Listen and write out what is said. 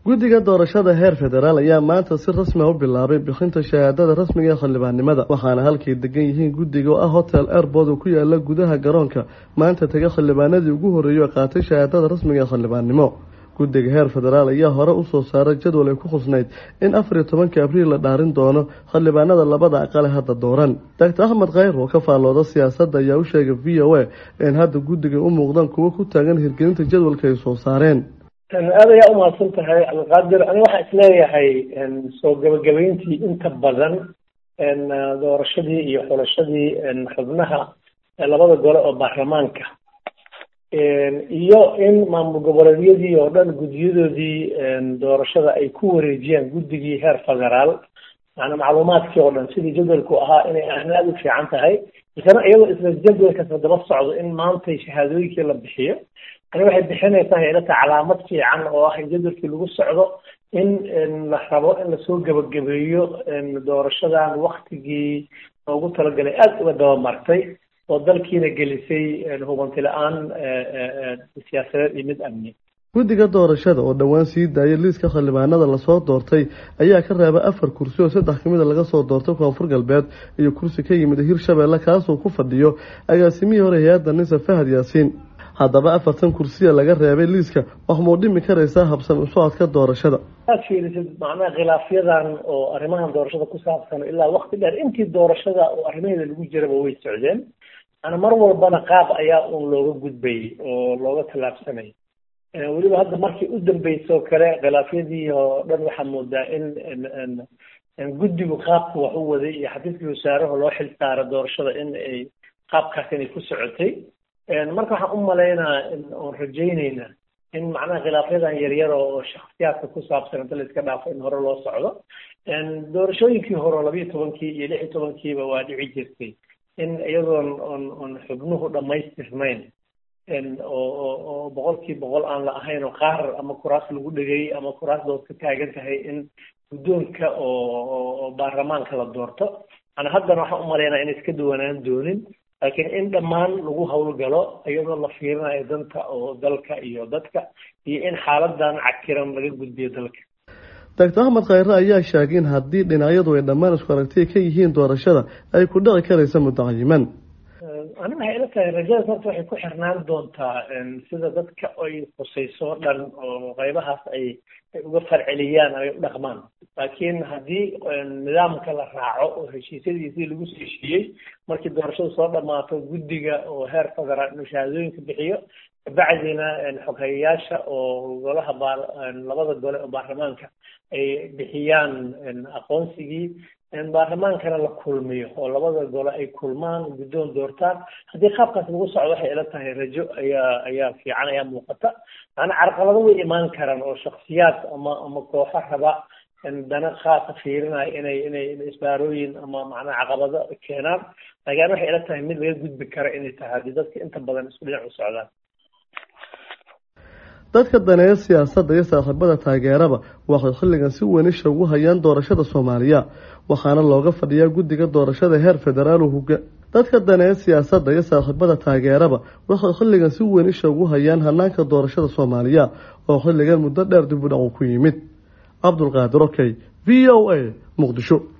guddiga doorashada heer federaal ayaa maanta si rasmi a u bilaabay bixinta shahaadada rasmiga ee xildhibaannimada waxaana halkay degan yihiin guddiga oo ah hotel airbood oo ku yaala gudaha garoonka maanta taga xildhibaanadii ugu horreeyay oo qaatay shahaadada rasmiga ee xildhibaannimo guddiga heer federaal ayaa hore usoo saaray jadwal ay ku khusnayd in afar iyo tobanka abriil la dhaarin doono xildhibaanada labada aqale hadda dooran doctor axmed khayr oo ka faallooda siyaasadda ayaa u sheegay v o a in hadda guddiga u muuqdaan kuwo ku taagan hirgelinta jadwalka ay soo saareen aad ayaa umahadsan tahay cabdiqaadir ani waxaa isleeyahay soo gabagabeyntii inta badan doorashadii iyo xulashadii xubnaha labada gole oo baarlamaanka iyo in maamul goboleedyadii oo dhan guddiyadoodii doorashada ay ku wareejiyaan guddigii heer federaal maanaa macluumaadkii oo dhan sidii jadwalku ahaa inay ahna aada u fiican tahay isana iyadoo isla jadwalkasa daba socdo in maantay shahaadooyinkii la bixiyo ani waxay bixinaysaa ilata calaamad fiican oo ah in jadwalkii lagu socdo in la rabo in lasoo gebagabeeyo doorashadan waktigii loogu talagalay aada uga dabamartay oo dalkiina gelisay hubanti la-aan siyaasadeed iyo mid amni guddiga doorashada oo dhowaan sii daayay liiska xildhibaanada lasoo doortay ayaa ka reebay afar kursi oo saddex kamida laga soo doortay koonfur galbeed iyo kursi ka yimid hirshabeelle kaasuu ku fadhiyo agaasimihii hore hay-adda nisa fahad yaasiin haddaba afartan kursiya laga reebay liiska wax muu dhimi karaysaa habsan u socodka doorashada aad fiirisid macnaha khilaafyadan oo arrimahan doorashada ku saabsan ilaa wakti dheer intii doorashada oo arrimaheeda lagu jiraba way socdeen ana mar walbana qaab ayaa uun looga gudbayay oo looga tallaabsanayay weliba hadda markii u dambeysoo kale khilaafyadii oo dhan waxaa moodaa in guddigu qaabku wax u waday iyo xafiiskii wasaaraha loo xil saara doorashada in ay qaabkaas inay ku socotay marka waxaan u malaynaa oon rajayneynaa in macnaha khilaafyadan yaryar oo shaksiyaadka ku saabsan inta la iska dhaafo in hore loo socdo doorashooyinkii hore labiyo tobankii iyo lix iyo tobankiiba waa dhici jirtay in iyadoon on on xubnuhu dhammaystirnayn oo oo boqolkii boqol aan la ahayn oo qaar ama kuraas lagu dhegay ama kuraas dood ka taagan tahay in guddoonka oo baarlamaanka la doorto ana haddana waxaan u malaynaa inay iska duwanaan doonin laakiin in dhammaan lagu howlgalo iyadoo la fiirinayo danta oo dalka iyo dadka iyo in xaaladan cakiran laga gudbiyo dalka doctor axmed khayre ayaa sheegay in haddii dhinacyadu ay dhammaan isku aragtiya ka yihiin doorashada ay ku dhici karaysa mutacayiman ani waxay ila tahay rajadaas horta waxay ku xirnaan doontaa sida dadka ay khusayso dhan oo qaybahaas ay ay uga farceliyaan ay u dhaqmaan laakiin haddii nidaamka la raaco oo heshiisyadiisii lagu soo heshiiyey markii doorashadu soo dhamaato guddiga oo heer federaal inuu shahaadooyinka bixiyo kabacdina xoghayayaasha oo golaha baar labada gole oo baarlamaanka ay bixiyaan aqoonsigii baarlamaankana la kulmiyo oo labada gole ay kulmaan guddoon doortaan haddii qaabkaas lagu socdo waxay ila tahay rajo ayaa ayaa fiican ayaa muuqata macnaa carqalado way imaan karaan oo shaksiyaad ama ama kooxo raba dana khaasa fiirinaya inay inay isbaarooyin ama macnaha caqabado keenaan laakiin waxay ila tahay mid laga gudbi kara inay tahay haddii dadka inta badan isku dhinac u socdaan dadka daneeya siyaasadda iyo saaxiibada taageeraba waxay xilligan si wenisha ugu hayaan doorashada soomaaliya waxaana looga fadhiyaa guddiga doorashada heer federaal hoga dadka daneeya siyaasadda iyo saaxiibada taageeraba waxay xilligan si wenisha ugu hayaan hanaanka doorashada soomaaliya oo xilligan muddo dheer dib u dhac uu ku yimid cabdulqaadir okey v o a muqdisho